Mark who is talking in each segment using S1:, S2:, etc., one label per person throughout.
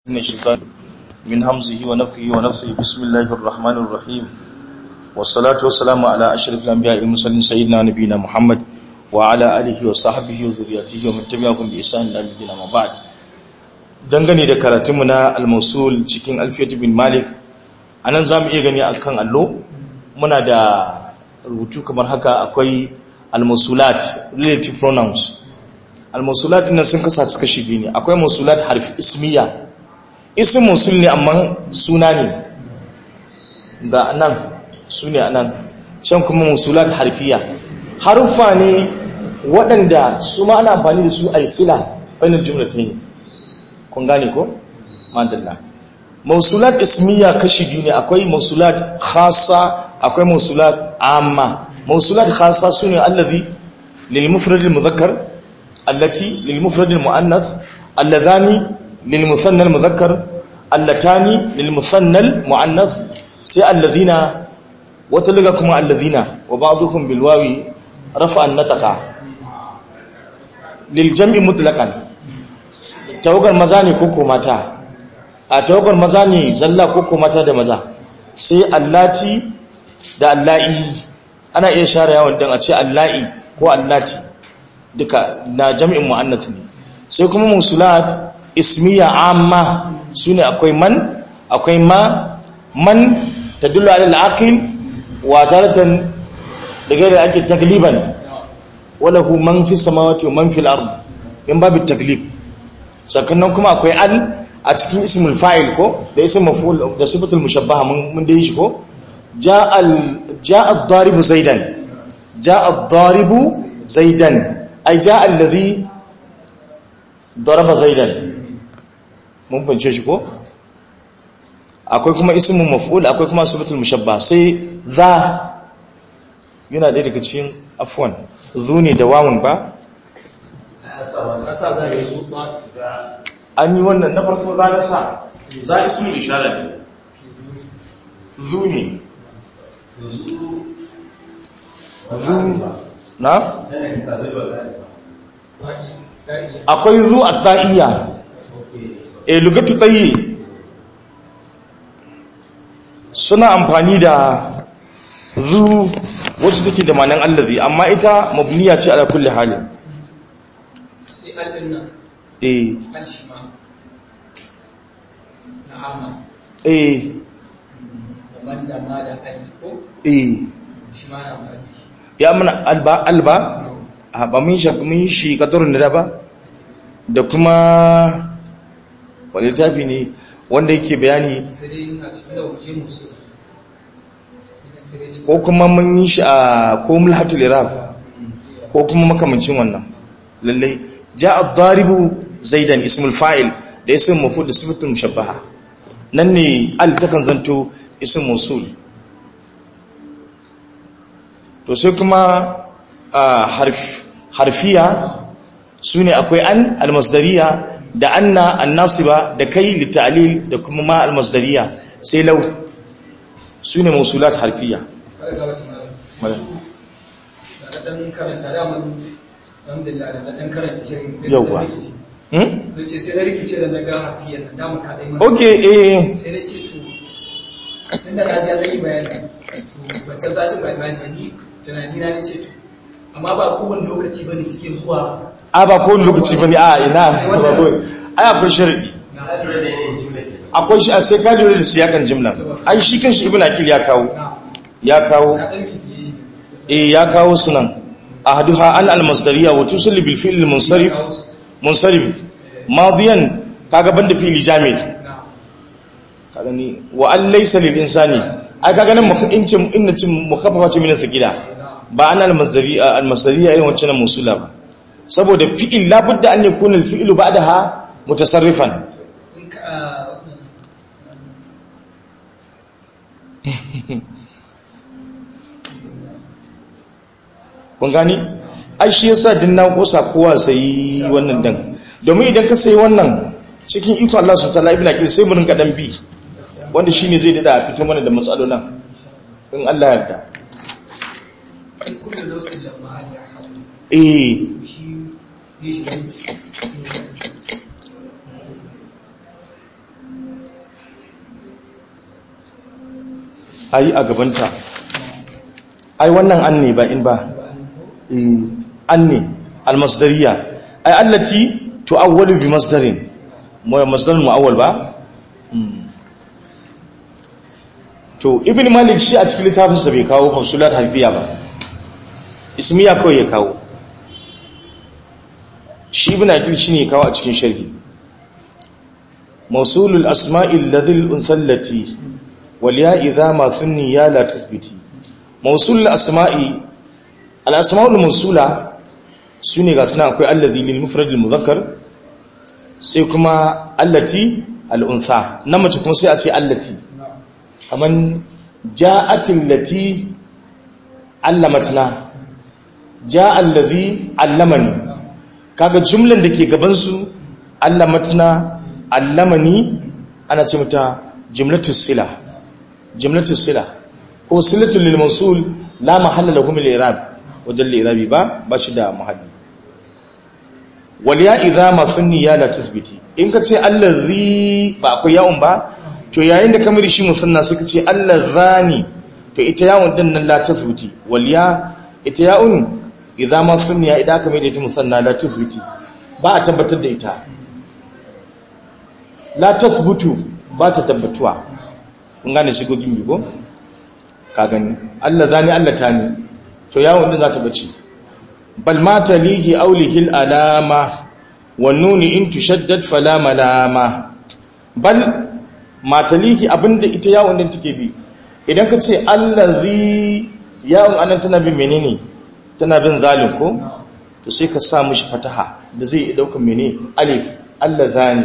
S1: من الشيطان من همزه ونفخه ونفثه بسم الله الرحمن الرحيم والصلاة والسلام على أشرف الأنبياء والمرسلين سيدنا نبينا محمد وعلى آله وصحبه وذريته ومن تبعهم بإحسان إلى يوم الدين أما بعد dangane da karatunmu na al-mausul cikin alfiyatu bin malik anan zamu iya gani akan allo muna da rubutu kamar haka akwai al-mausulat relative pronouns al-mausulat din sun kasa su kashi biyu ne akwai mausulat harfi ismiya isim mausul ne amma suna ne ga nan su ne anan can kuma mausulat harfiya haruffa ne waɗanda su ma ana amfani da su a yi sila bayan jumlatain kun gane ko madalla mausulat ismiya kashi biyu ne akwai mausulat khassa akwai mausulat amma mausulat khassa sune allazi lil mufrad al mudhakkar allati lil mufrad al muannath alladhani lil muthanna al mudhakkar allatani lil muthanna al muannath sai alladhina wata liga kuma alladhina wa ba'dhukum bil wawi rafa an nataqa lil jam'i mutlaqan tawagar maza ne ko mata a tawagar maza ne zalla ko mata da maza sai allati da allahi ana iya share yawon dan a ce allahi ko allati duka na jami'in muannath ne sai kuma musulat ismiya amma sune akwai man akwai ma man tadullu ala al-aqil wa taratan daga da ake tagliban wala hu man fi samawati wa man fil ard in babu taglib sakannan kuma akwai al a cikin ismul fa'il ko da ism maf'ul da sifatul mushabbaha mun mun dai shi ko jaa al jaa ad-daribu zaidan jaa ad-daribu zaidan ay jaa alladhi daraba zaidan mun fance shi ko akwai kuma ismul maf'ul akwai kuma sifatul mushabbaha sai za yana da daga cikin afwan zu ne da wawun ba an yi wannan na farko za na sa za a ismi ishara ne zu ne zu na? akwai zu a ta'iya e lugatu tayi suna amfani da zu wacce take da manan allazi amma ita mabniya ce ala kulli halin
S2: sai al'in nan
S1: eh
S2: alshima na amma
S1: eh
S2: daban da ma da aliko
S1: eh
S2: shi ma na faɗi
S1: ya muna alba alba a ba mun shi mun shi kadarun da ba da kuma wani littafi ne wanda yake bayani
S2: sai dai ina cikin da waje musu sai dai cikin
S1: ko kuma mun yi shi a ko mulhatul irab ko kuma makamancin wannan lallai ja'a daribu zaidan ismul fa'il da ism maf'ul da sifatul mushabbaha nan ne al takan zanto ism mawsul to sai kuma a harf harfiya sune akwai an almasdariya da anna annasiba da kai litalil da kuma ma almasdariya sai law sune mawsulat harfiya
S2: kada ga wata
S1: Mala.
S2: malam da dan karanta da mun alhamdulillah da dan karanta shirin sai
S1: Yawwa.
S2: da rikici
S1: hmm?
S2: da ce sai da rikice da naga hafiyan nan da mun ka dai mun
S1: okay eh
S2: sai da ce to inda na ji an yi bayani to wancan satin bai bayani ba ni tunani na ne ce to amma ba kowane lokaci bane suke zuwa
S1: a ba kowane lokaci bane a ina ba ko ai akwai sharadi
S2: na
S1: akwai shi a sai ka lura da siyakan jimla ai shi kanshi ibnu aqil ya kawo
S2: na
S1: ya kawo
S2: na dan bibiye shi
S1: eh ya kawo sunan ahaduha an al-masdariya wa tusalli bil fi'l al-munsarif munsarif madiyan kaga banda fi'li jamid
S2: na
S1: kaga ni wa an laysa lil insani ai kaga nan mufincin inna cin mukaffafa ce min thaqila ba an al-masdariya al-masdariya irin wancan musula ba saboda fi'il labudda an yakuna al-fi'lu ba'daha mutasarrifan
S2: in ka
S1: kun gani ai shi yasa din na kosa kowa sai wannan dan domin idan ka sai wannan cikin iko Allah subhanahu wataala ibn aqil sai mu rinka dan bi wanda shine zai dada fito mana da matsalolin in Allah ya yarda
S2: in kullu lawsin lamma ali hafiz
S1: eh
S2: shi yi shi
S1: ai a gabanta ai wannan an ne ba in ba Eh, an ne almasdariya ai allati tu'awwalu bi masdarin mu masdarin mu'awwal ba Mm. to ibn malik shi a cikin littafinsa bai kawo mausulat harfiya ba ismiya kawai ya kawo shi ibn aqil shi ne kawo a cikin sharhi mausulul asma'il ladhil unthallati wal ya idha ma thunni ya la tathbiti mausulul asma'i al asma'ul mawsula sune ga suna akwai alladhi lil mufrad al mudhakkar sai kuma allati al untha na mace kuma sai a ce allati kaman ja'atil lati allamatna ja'a allazi allamani kaga jumlan da ke gaban su allamatna allamani ana ce mata jumlatus sila jumlatus sila ko silatul lil mawsul la mahalla lahu min al-i'rab wajen al-i'rabi ba ba shi da mahalli wal ya idha ma sunni ya la tuthbiti in ka ce allazi ba akwai ya'un ba to yayin da kamar shi musanna suka ce allazani to ita yawon din nan la tuthbiti wal ya ita ya'un idza ma sunniya idan aka mai da ita musanna la tuthbiti ba a tabbatar da ita la tuthbutu ba ta tabbatuwa kun gane shigogin bigo ka gani allazani allatani to yawon din za ta bace bal ma talihi awlihi alama wan nuni in tushaddad fala malama bal matalihi abinda ita yawon din take bi idan ka ce allazi yawon anan tana bin menene tana bin zalim ko to sai ka sa mishi fataha da zai iya daukan mene alif allazani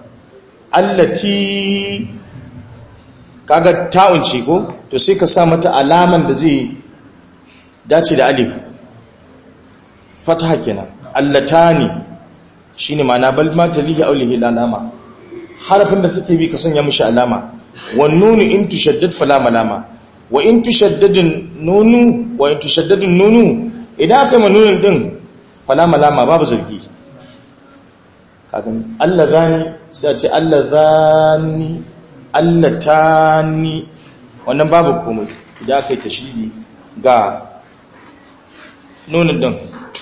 S1: allati kaga ta'un ce ko to sai ka sa mata alaman da zai dace da alif fataha kenan allatani shine ma'ana bal matalihi aulihi alama harafin da take bi ka sanya mishi alama wan nunu in tushaddad fala malama wa in tushaddadin nunu wa in tushaddadin nunu idan aka yi nunin din fala malama babu zargi kagan Allah zani sai a ce Allah zani Allah tani wannan babu komai idan aka yi tashidi ga nunin din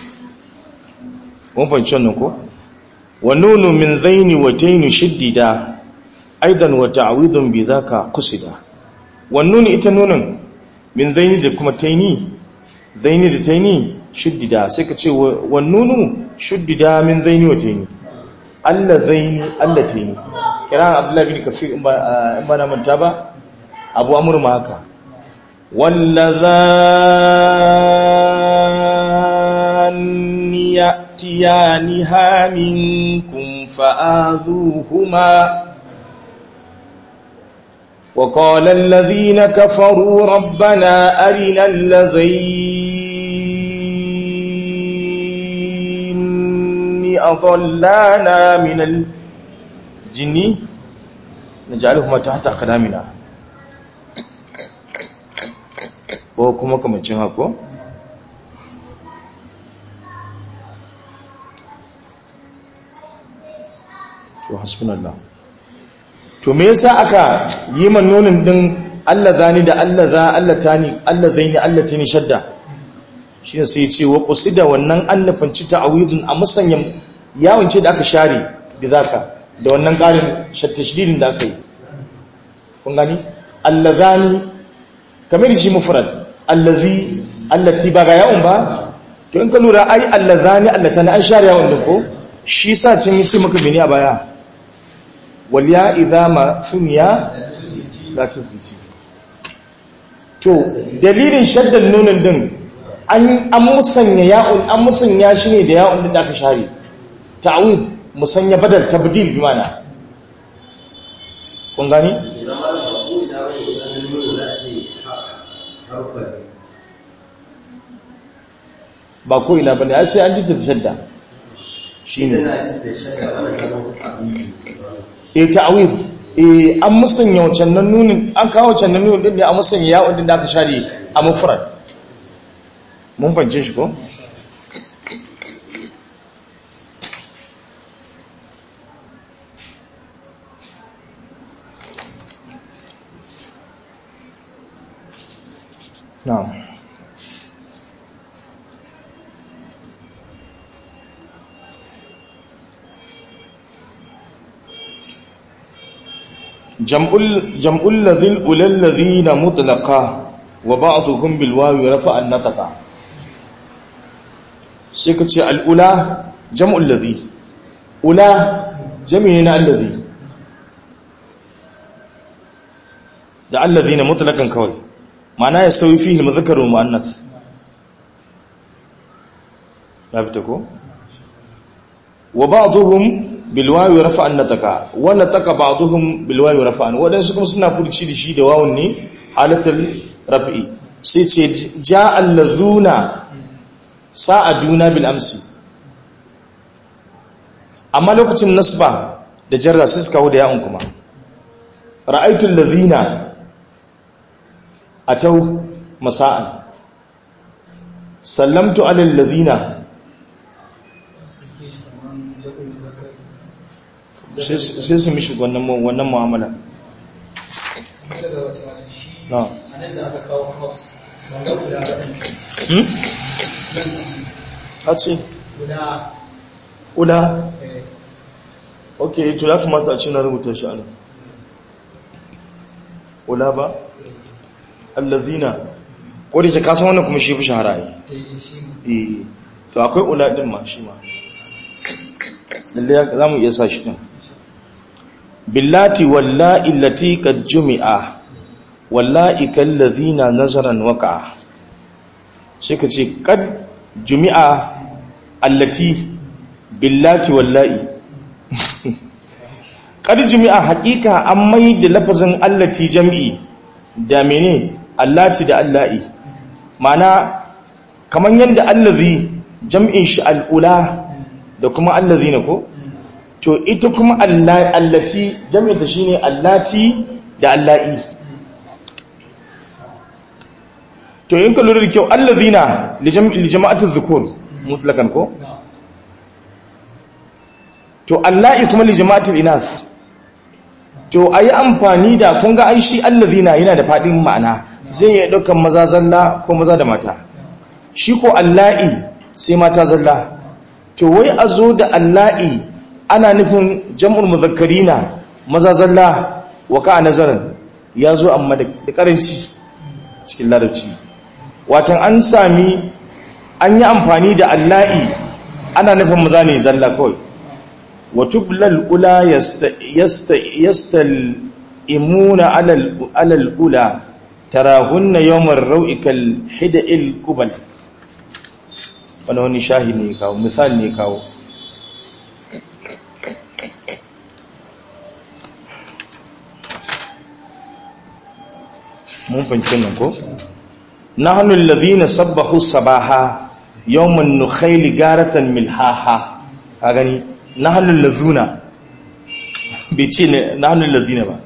S1: mun fahimci wannan ko ونون من ذين وتين شددا ايضا وتعويض بذاك قصدا والنون اتنون من ذين da kuma taini zaini da taini shuddida sai ka ce wannunu shuddida min zaini wa taini alla zaini alla taini kira abdullahi bin kafir in ba in ba na manta ba abu amr ma haka wallazan يأتيانها منكم فآذوهما وقال الذين كفروا ربنا أرنا الذين أضلانا من الجن نجعلهما تحت أقدامنا وكما كما تشهكو to hasbunallah to me yasa aka yi man nonin din Allah zani da Allah za Allah tani Allah zaini Allah tani shadda shine sai ya ce wa qusida wannan annafin ci ta'awidun a musanyan yawon ce da aka share bizaka da wannan karin tashdidin da aka yi kun gani Allah zani kamar shi mufrad allazi allati ba ga yawon ba to in ka lura ai Allah zani Allah tani an share yawon din ko shi sa can yi ce maka bini a baya waliya idama sunya la tuzbiti to dalilin shaddan nunin din an an musanya ya'un an musanya shi ne da ya'un din da aka share ta'wid musanya badal tabdil bi mana kun gani ba ko ina bane ai sai an ji ta shadda shine e ta'wid e an musanya wancan nan nunin an kawo wancan nan nunin din ne an musanya ya'un din da aka share a mufrad mun fance shi ko na'am jam'ul jam'ul ladhil ulal ladhina mutlaqa wa ba'dhum bil wawi rafa'a an-nataqa sai ka ce al'ula jam'ul ladhi ula jami'i na alladhi da alladhina mutlaqan kawai ma'ana ya sauyi fihi al-mudhakkar wal mu'annath ya fita ko wa ba'dhum bil wawi rafa'an nataka wa nataka ba'dhum bil wawi rafa'an wadansu kuma suna furci da shi da wawun ne halatul raf'i sai ce ja'a allazuna sa'aduna bil amsi amma lokacin nasba da jarra sai suka kawo da ya'un kuma ra'aytul ladzina atau masa'an sallamtu alal ladzina sai su mishi wannan wannan mu'amala na
S2: anan da aka kawo cross ban ga guda ba
S1: hmm ce
S2: guda
S1: ula
S2: eh,
S1: ok to ya kamata a ce na rubuta shi ana ula ba allazina ko da ke kasan wannan kuma shi fi shahara yi
S2: eh, shi ne.
S1: eh to akwai ula din ma shi ma lalle ya- za mu iya sa shi din billati wallahi allati qad jumi'a wallahi kallazina nazaran waqa'a sai ka ce qad jumi'a allati billati wallahi qad jumi'a haqiqa an mai da lafazin allati jam'i da mene allati da allahi ma'ana kamar yadda allazi jam'in shi al'ula da kuma allazi ne ko to ita kuma alla- allati jam'in ta shine allati da allahi to in ka lura da kyau allazina li jam- li jama'atul dhukur mutlakan ko to allahi kuma li jama'atul inas to ayi amfani da kun ga ai shi allazina yana da fadin ma'ana zai iya daukan maza zalla ko maza da mata shi ko allahi sai mata zalla to wai a zo da allahi ana nufin jam'ul muzakkarina maza zalla wa ka nazarin ya zo amma da da karanci cikin larabci watan an sami an yi amfani da allahi ana nufin maza ne zalla kawai وتبلى الأولى يست يست يستلئمون على ال- على الأولى تراهن يوم الروء كالحدء القبل wani wani shahi ne kawo misali ne kawo mun fahimci nan ko nahnu alladhina sabbahu sabaha yawman nukhayli garatan milhaha ka gani nahnu allazuna bai ce ne nahnu allazina ba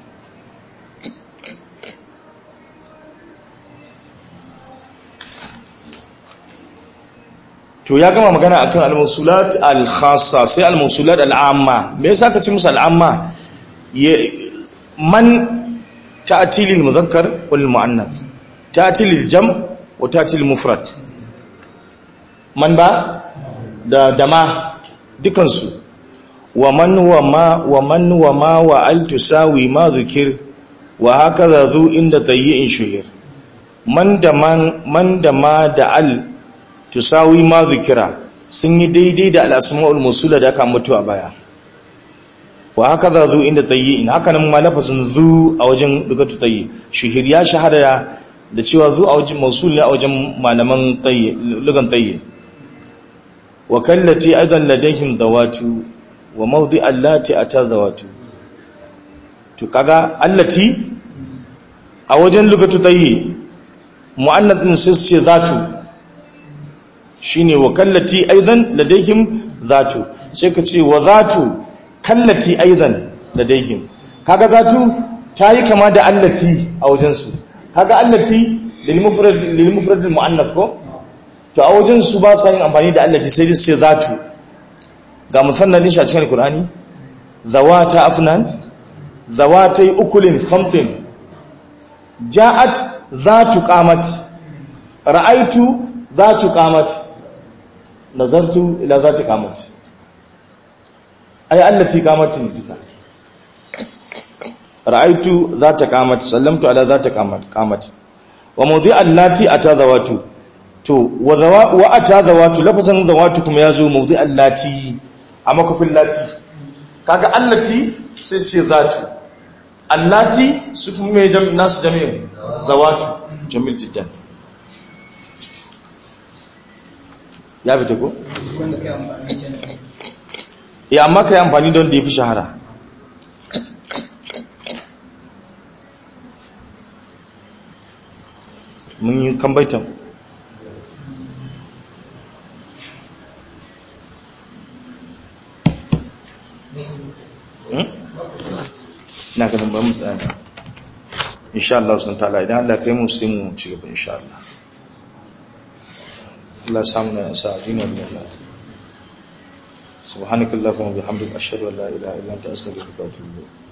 S1: to ya gama magana akan al-mawsulat al-khassa sai al-mawsulat al-amma me yasa ka ci musu al-amma Ya- man ta'ti lil mudhakkar wal muannath ta'ti lil jam' wa ta'ti lil mufrad man ba da dama dukansu wa man wa ma wa man wa ma wa al tusawi ma dhukir wa hakaza zu inda tayyin shuhir man da man man da ma da al tusawi ma zikira sun yi daidai da al'asma'ul musula da aka mutu a baya wa haka za zu inda tayyi in haka nan ma lafazin zu a wajen dugatu tayyi shuhir ya shahara da cewa zu a wajen mausul ne a wajen malaman tayyi lugan tayyi wa kallati aidan ladayhim zawatu wa mawdi allati ata zawatu to kaga allati a wajen lugatu tayyi mu'annath din sai su ce zatu shine wa kallati aidan ladaihim zatu sai ka ce wa zatu kallati aidan ladaihim kaga zatu tayi kama da allati a wajen su kaga allati lil mufrad lil mufrad al muannath ko to a wajen su ba sa yin amfani da allati sai su ce zatu ga musannadin shi a cikin alqur'ani zawata afnan zawatai ukulin khamtin ja'at zatu qamat ra'aitu zatu qamat nazartu ila zati qamat ay allati qamatin duka ra'aitu zata qamat sallamtu ala zati qamat qamat wa mawdi' allati atazawatu to wa zawa wa atazawatu lafazan zawatu kuma yazo mawdi' allati a makofin lati kaga allati sai sai zatu allati su kuma mai nasu jami'in zawatu jamil jiddan ya fita ko?
S2: wanda kai amfani kenan
S1: ya amma ka yi amfani don da ya fi shahara mun yi kambaitan na ganin ba mu tsaya insha Allah sun ta'ala idan Allah kai mu sai mu ci gaba insha Allah Allah samu na sa dinin Allah subhanakallahumma wa bihamdika ashhadu an la ilaha illa anta astaghfiruka wa atubu ilayk